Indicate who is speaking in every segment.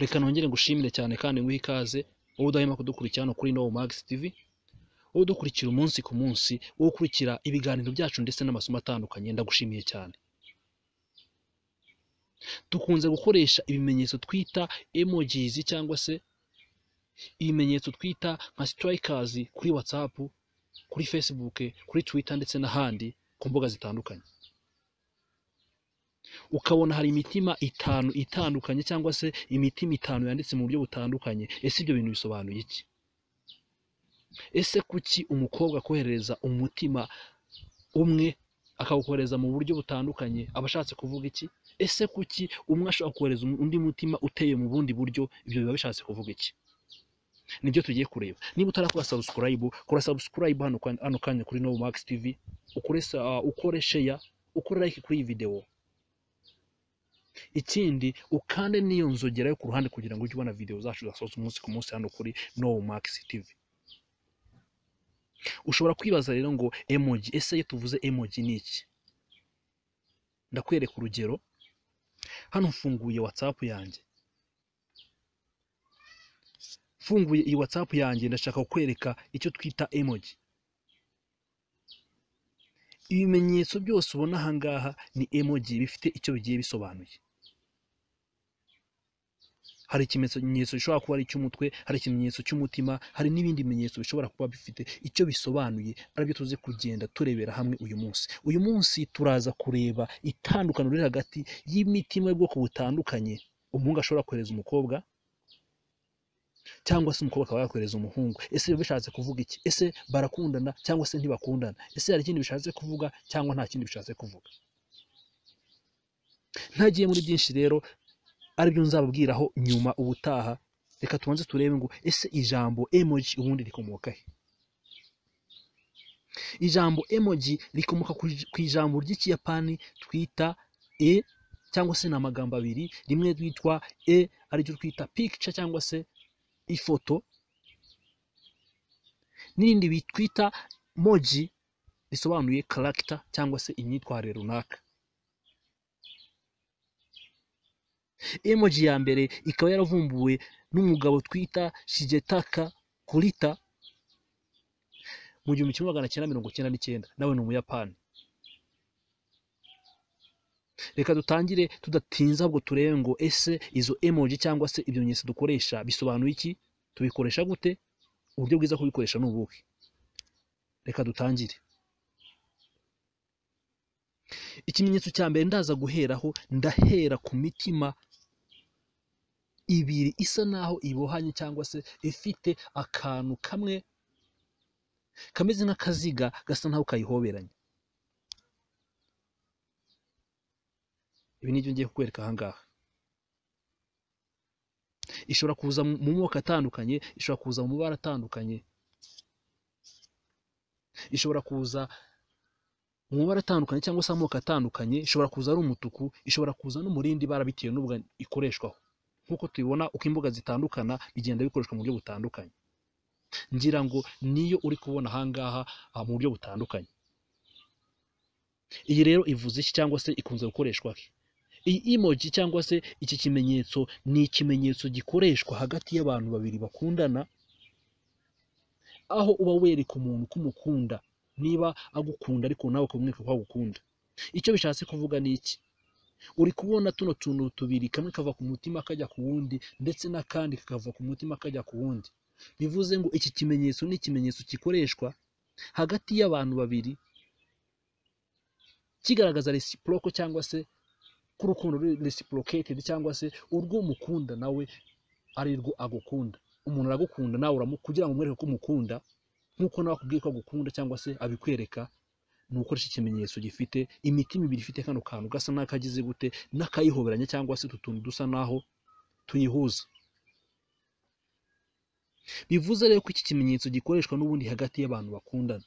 Speaker 1: reka nongere ngushimire cyane kandi nguhe ikaze wowe udahema kudukurikira hano kuri Nowo Max TV wowe udukurikira umunsi ku munsi wowe ukurikira ibiganiro byacu ndetse n'amasomo atandukanye ndagushimiye cyane dukunze gukoresha ibimenyetso twita emojis cyangwa se ibimenyetso twita nka strikers kuri whatsapp kuri facebook kuri twitter ndetse n'ahandi ku mbuga zitandukanye ukabona hari imitima itanu itandukanye cyangwa se imitima itanu yanditse mu buryo butandukanye ese ibyo bintu bisobanuye iki ese kuki umukobwa akohereza umutima umwe akawukohereza mu buryo butandukanye aba ashatse kuvuga iki ese kuki umwe ashobora kohereza undi mutima uteye mu bundi buryo ibyo biba bishatse kuvuga iki nibyo tugiye kureba niba utarakora subscribe kora subscribe hano kwa- hano kanya kuri Novo Max TV ukore sa- ukore share ukore like kuri iyi video ikindi ukande n'iyo nzogera yo ku ruhande kugira ngo ujye ubona video zacu zasohotse umunsi ku munsi hano kuri Novo Max TV ushobora kwibaza rero ngo emoji ese iyo tuvuze emoji ni iki ndakwereka urugero hano mfunguye whatsapp yanjye mfunguye iyi whatsapp yanjye ndashaka kukwereka icyo twita emoji ibimenyetso byose ubona aha ngaha ni emoji bifite icyo bigiye bisobanuye hari ikimenyetso gishobara kuba ari icy'umutwe hari ikimenyetso cy'umutima hari n'ibindi bimenyetso bishobora kuba bifite icyo bisobanuye aribyo tuzi kugenda turebera hamwe uyu munsi uyu munsi turaza kureba itandukaniro riri hagati y'imitima y'ubwoko butandukanye umuhungu ashobora kohereza umukobwa cyangwa se umukobwa akaba yakohereza umuhungu ese biba bishatse kuvuga iki ese barakundana cyangwa se ntibakundana ese hari ikindi bishatse kuvuga cyangwa nta kindi bishatse kuvuga ntagiye muri byinshi rero aribyo nzababwiraho nyuma ubutaha reka tubanze turebe ngo ese ijambo emoji ubundi rikomoka he ijambo emoji rikomoka ku- ku ijambo ry'ikiyapani twita e cyangwa se ni amagambo abiri rimwe ryitwa e ariryo twita picture cyangwa se ifoto n'irindi bitwita moji risobanuye character cyangwa se imyitwarire runaka emoji ya mbere ikaba yaravumbuwe n'umugabo twita shigetaka kurita mu gihumbi kimwe magana cyenda mirongo cyenda n'icyenda nawe ni umuyapani reka dutangire tudatinze ahubwo turebe ngo ese izo emoji cyangwa se ibyo bimenyetso dukoresha bisobanuye iki tubikoresha gute uburyo bwiza bwo kubikoresha ni ubuhe reka dutangire ikimenyetso cya mbere ndaza guheraho ndahera ku mitima ibiri isa naho ibohanye cyangwa se ifite akantu kamwe kameze nk'akaziga gasa naho kayihoberanye ibi nibyo ngiye kukwereka ahangaha ishobora kuza mu mu moko atandukanye ishobora kuza mu mabara atandukanye ishobora kuza mu mabara atandukanye cyangwa se amoko atandukanye ishobora kuza ari umutuku ishobora kuza no mu rindi bara bitewe n'ubwo ikoreshwaho nk'uko tubibona uko imbuga zitandukana bigenda bikoreshwa mu buryo butandukanye ngira ngo niyo uri kubona ahangaha ah, mu buryo butandukanye iyi rero ivuze iki cyangwa se ikunze gukoreshwa he iyi emoji cyangwa se iki kimenyetso ni ikimenyetso gikoreshwa hagati y'abantu babiri bakundana aho uba wereka umuntu ko umukunda niba agukunda ariko nawe ukamwereka ko agukunda icyo bishatse kuvuga ni iki uri kubona tuno tuntu tubiri kamwe kava ku mutima kajya ku wundi ndetse n'akandi kakava ku mutima kajya ku wundi bivuze ngo iki kimenyetso ni ikimenyetso gikoreshwa hagati y'abantu babiri kigaragaza reciprocal cyangwa se ko urukundo ruri reciprocated cyangwa se urwo umukunda nawe ari rwo agukunda umuntu aragukunda nawe uramu kugira ngo umwereke ko umukunda nk'uko nawe akubwiye ko agukunda cyangwa se abikwereka ni ukoresha ikimenyetso gifite imitima ibiri ifite kano kantu gasa n'akagize gute n'akayihoberanya cyangwa se utu tuntu dusa naho tuyihuza bivuze rero ko iki kimenyetso gikoreshwa n'ubundi hagati y'abantu bakundana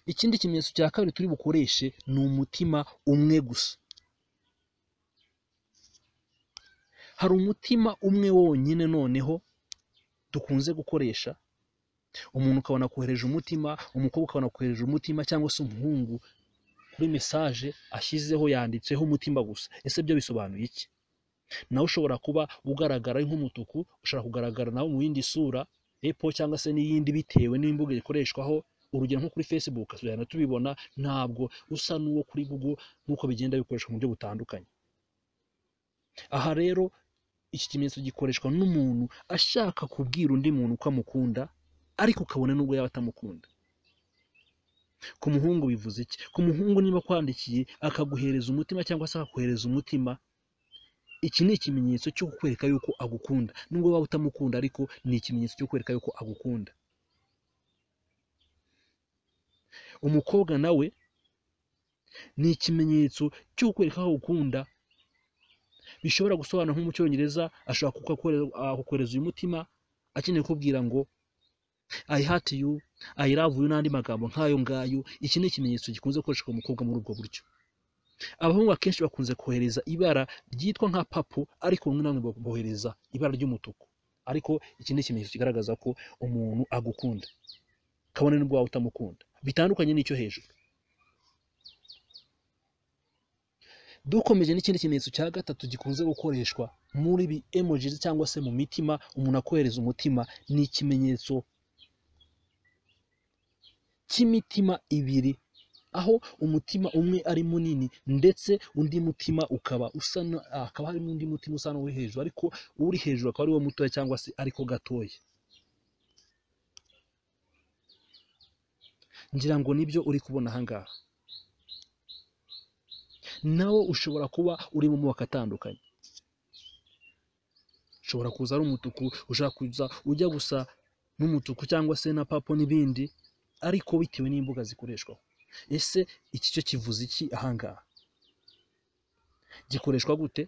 Speaker 1: ikindi kimenyetso cya kabiri turi bukoreshe ni umutima umwe gusa hari umutima umwe wonyine noneho dukunze gukoresha umuntu ukabona kohereje umutima umukobwa ukabona kohereje umutima cyangwa se umuhungu kuri mesaje ashyizeho yanditseho umutima gusa ese byo bisobanuye iki nawe ushobora kuba ugaragara nk'umutuku ushobora kugaragara nawe mu yindi sura epo cyangwa se n'iyindi bitewe n'imbuga ikoreshwaho urugero nko kuri facebook tuzajya tubibona ntabwo usa n'uwo kuri google nk'uko bigenda bikoreshwa mu buryo butandukanye aha rero iki kimenyetso gikoreshwa n'umuntu ashaka kubwira undi muntu ko amukunda ariko ukabona n'ubwo yaba atamukunda ku muhungu bivuze iki ku muhungu niba akwandikiye akaguhereza umutima cyangwa se akakohereza umutima iki ni ikimenyetso cyo kukwereka yuko agukunda nubwo waba utamukunda ariko ni ikimenyetso cyo kwereka yuko agukunda umukobwa nawe ni ikimenyetso cyo kukwereka ko agukunda bishobora gusobanura nko mu cyongereza ashobora kukohereza uyu mutima akeneye kubwira ngo I hate you I love you n'andi magambo nk'ayo ngayo iki ni ikimenyetso gikunze gukoreshwa ku mukobwa muri ubwo buryo abahungu akenshi bakunze kohereza ibara ryitwa nka papu ariko bamwe na bamwe bohereza ibara ry'umutuku ariko iki ni ikimenyetso kigaragaza ko umuntu agukunda kabone n'ubwo waba utamukunda bitandukanye n'icyo hejuru dukomeje n'ikindi kimenyetso cya gatatu gikunze gukoreshwa muri ibi emojis cyangwa se mu mitima umuntu akohereza umutima ni ikimenyetso cy'imitima ibiri aho umutima umwe ari munini ndetse undi mutima ukaba usa na- ah, hakaba harimo undi mutima usa n'uwo hejuru ariko uri hejuru akaba ari wo mutoya cyangwa se ariko gatoya ngira ngo nibyo uri kubona ahangaha nawe ushobora kuba uri mu moko atandukanye ushobora kuza ari umutuku ushobora kuza ujya gusa n'umutuku cyangwa se na papo n'ibindi ariko bitewe n'imbuga zikoreshwaho ese iki cyo kivuze iki ahangaha gikoreshwa gute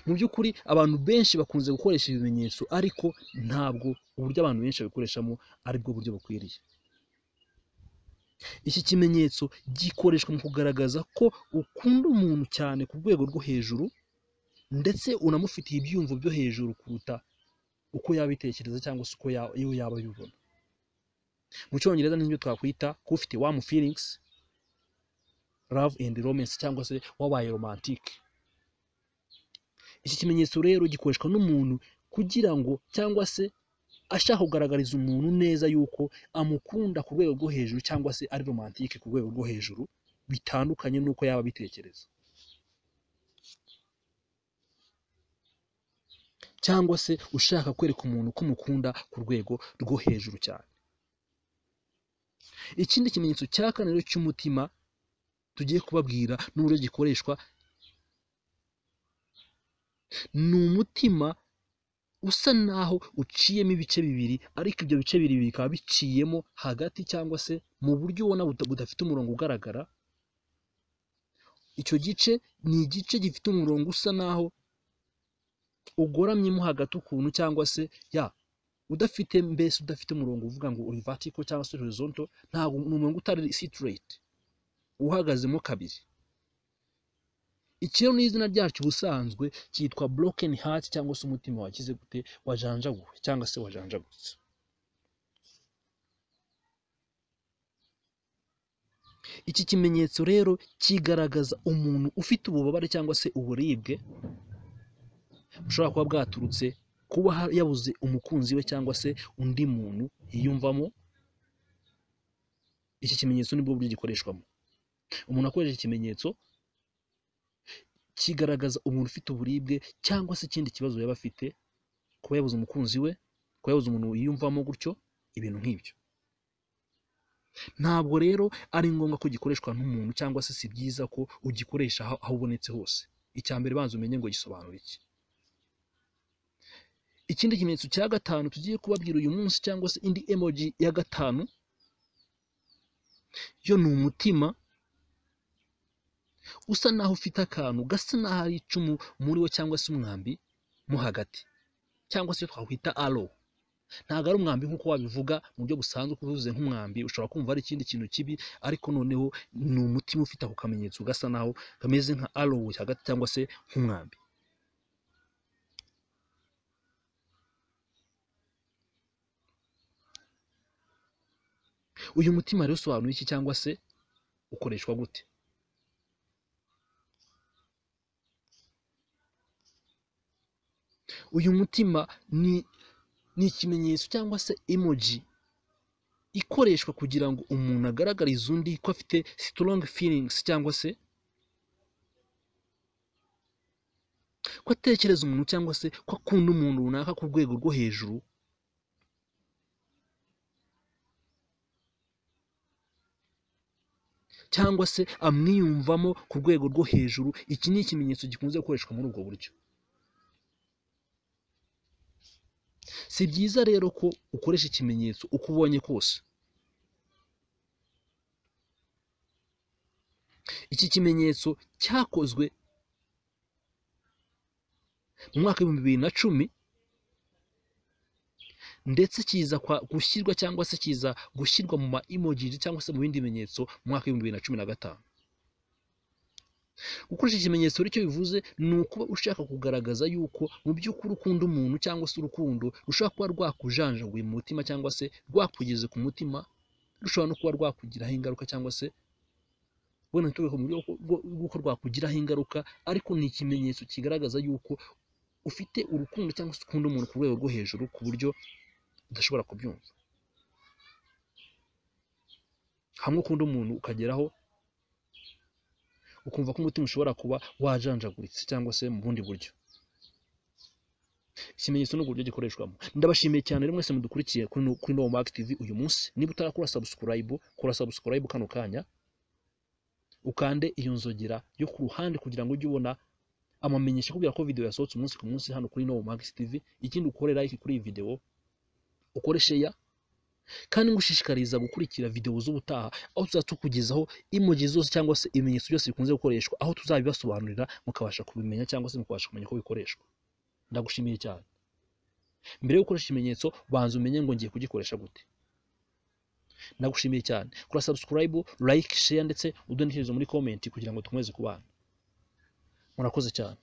Speaker 1: mu by'ukuri abantu benshi bakunze gukoresha ibimenyetso ariko ntabwo uburyo abantu benshi babikoreshamo ari bwo buryo bukwiriye iki kimenyetso gikoreshwa mu kugaragaza ko ukunda umuntu cyane ku rwego rwo hejuru ndetse unamufitiye ibyiyumvo byo hejuru kuruta uko yabitekereza cyangwa se uko ya- iyo yaba abibona mu cyongereza n'ibyo twakwita ko ufite wamu feelings love and romance cyangwa se wabaye romantike iki kimenyetso rero gikoreshwa n'umuntu kugira ngo cyangwa se ashaka kugaragariza umuntu neza yuko amukunda ku rwego rwo hejuru cyangwa se ari romantike ku rwego rwo hejuru bitandukanye n'uko yaba abitekereza cyangwa se ushaka kwereka umuntu ko umukunda ku rwego rwo hejuru cyane ikindi kimenyetso cya kane rero cy'umutima tugiye kubabwira n'uburyo gikoreshwa ni umutima usa naho uciyemo ibice bibiri ariko ibyo bice bibiri bikaba biciyemo hagati cyangwa se mu buryo ubona buta- budafite umurongo ugaragara icyo gice ni igice gifite umurongo usa naho ugoramyemo hagati ukuntu cyangwa se ya udafite mbese udafite umurongo uvuga ngo uri vertical cyangwa se horizontal ntabwo ni umurongo utari straight uhagazemo kabiri ikiro ni izina ryacyo ubusanzwe cyitwa broken heart cyangwa se umutima wakize gute wajanjaguwe cyangwa se wajanjagutse iki kimenyetso rero kigaragaza umuntu ufite ububabare cyangwa se uburibwe bushobora kuba bwaturutse kuba ha- yabuze umukunzi we cyangwa se undi muntu yiyumvamo iki kimenyetso nibwo buryo gikoreshwamo umuntu akoresha iki kimenyetso kigaragaza umuntu ufite uburibwe cyangwa se ikindi kibazo yaba afite kuba yabuze umukunzi we kuba yabuze umuntu yiyumvamo gutyo ibintu nk'ibyo ntabwo rero ari ngombwa ko gikoreshwa n'umuntu cyangwa se si byiza ko ugikoresha aho aho ubonetse hose icya mbere banza umenye ngo gisobanura iki ikindi kimenyetso cya gatanu tugiye kubabwira uyu munsi cyangwa se indi emoji ya gatanu yo ni umutima usa naho ufite akantu gasa naho ari icumu muri wo cyangwa se umwambi mo hagati cyangwa se twakwita aro ntabwo ari umwambi nk'uko wabivuga mu buryo busanzwe uvuze nk'umwambi ushobora kumva ari ikindi kintu kibi ariko noneho ni umutima ufite ako kamenyetso gasa naho kameze nka aro hagati cyangwa se nk'umwambi uyu mutima rero usobanura iki cyangwa se ukoreshwa gute uyu mutima ni ni ikimenyetso cyangwa se emoji ikoreshwa kugira ngo umuntu agaragarize undi ko afite strong feelings cyangwa se ko atekereza umuntu cyangwa se ko akunda umuntu runaka ku rwego rwo hejuru cyangwa se amwiyumvamo ku rwego rwo hejuru iki ni ikimenyetso gikunze gukoreshwa muri ubwo buryo si byiza rero ko ukoresha ikimenyetso uko ubonye kose iki kimenyetso cyakozwe mu mwaka w'ibihumbi bibiri na cumi ndetse kiza gushyirwa cyangwa se kiza gushyirwa mu ma emojiji cyangwa se mu bindi bimenyetso mu mwaka w'ibihumbi bibiri na cumi na gatanu gukoresha ikimenyetso rero icyo bivuze ni ukuba ushaka kugaragaza yuko mu by'ukuri ukunda umuntu cyangwa se urukundo rushobora kuba rwakujanjaguye mu mutima cyangwa se rwakugeze ku mutima rushobora no kuba rwakugiraho ingaruka cyangwa se wenda ntitubike mu buryo bw'uko rwakugiraho ingaruka ariko ni ikimenyetso kigaragaza yuko ufite urukundo cyangwa se ukunda umuntu ku rwego rwo hejuru ku buryo udashobora kubyumva hamwe ukunda umuntu ukageraho ukumva ko umutima ushobora kuba wajanjaguritse cyangwa se mu bundi buryo ikimenyetso ni uburyo gikoreshwamo ndabashimiye cyane rero mwese mudukurikiye kuri no mark tv uyu munsi niba utarakora subscribe kora subscribe kano kanya ukande iyo nzogera yo ku ruhande kugira ngo ujye ubona amamenyesha kubwira ko video yasohotse umunsi ku munsi hano kuri no mark tv ikindi ukore like kuri iyi video ukoreshe ya kandi ngushishikariza gukurikira videwo z'ubutaha aho tuzajya tukugezaho imogi zose cyangwa se ibimenyetso byose bikunze gukoreshwa aho tuzabibasobanurira mukabasha kubimenya cyangwa se mukabasha kumenya uko bikoreshwa ndagushimiye cyane mbere yo gukoresha ikimenyetso banza umenye ngo ngiye kugikoresha gute ndagushimiye cyane kora subscribe like share ndetse udonekeze muri comment kugira ngo dukomeze kubana murakoze cyane